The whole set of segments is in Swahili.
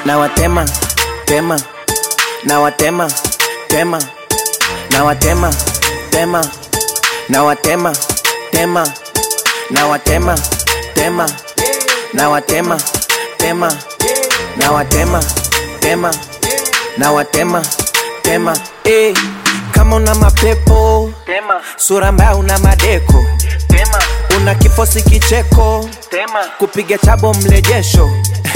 nawatema tema nawatema tema nawatema tema nawatema tema nawatema tema nawatema tema nawatema tema nawatema tema eh kama una mapepo Tema, sura mbaya una madeko tema, una kifosi kicheko tema. kupiga chabo mlejesho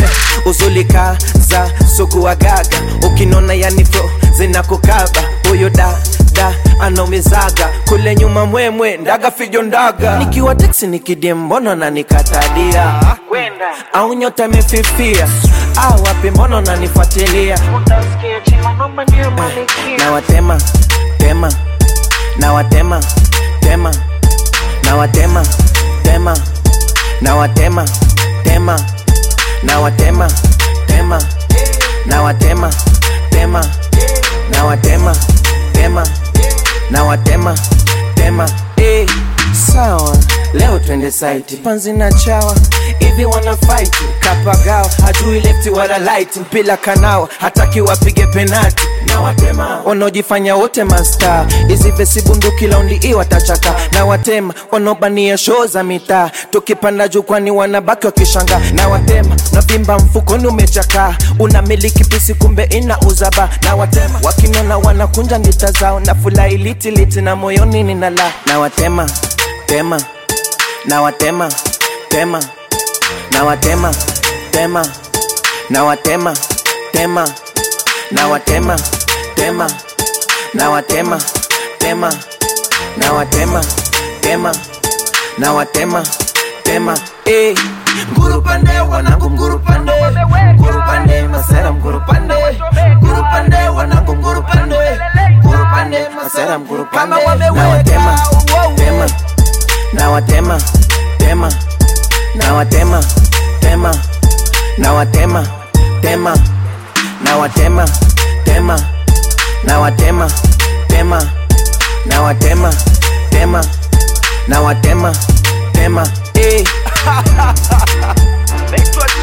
uzulika za sugua gaga ukinona yanifo zinakukaba huyo da da anaumizaga kule nyuma mwemwe ndaga fijo ndaga nikiwa teksi nikidie mbono na nikatadia Wenda, au nyota imefifia au wapi mbono nanifuatilia utasikia chima noma ndiyo malikia. nawatema tema nawatema tema nawatema tema nawatema tema nawatema tema nawatema tema nawatema tema nawatema tema eh sawa leo twende site panzi na chawa hivi wana fight kapagao hajui lefti wala light mpila kanao hataki wapige penati na watema wanaojifanya wote masta hizi vesi bunduki laundi i watachaka na watema wanaobania shoo za mitaa tukipanda jukwani wanabaki wakishanga na watema navimba mfukoni umechakaa unamiliki pisi kumbe ina uzaba na watema wakinona wanakunja ndita zao na furahi litiliti na moyoni ninala na watema tema na watema tema na watema tema na watema tema na watema tema na watema tema na watema tema na watema tema eh nguru pande wanangu nguru pande nguru pande masera nguru pande nguru pande wanangu nguru pande nguru pande masera nguru pande na watema tema na watema tema na watema tema na watema tema na watema tema na watema tema na watema tema na watema tema eh Naitwa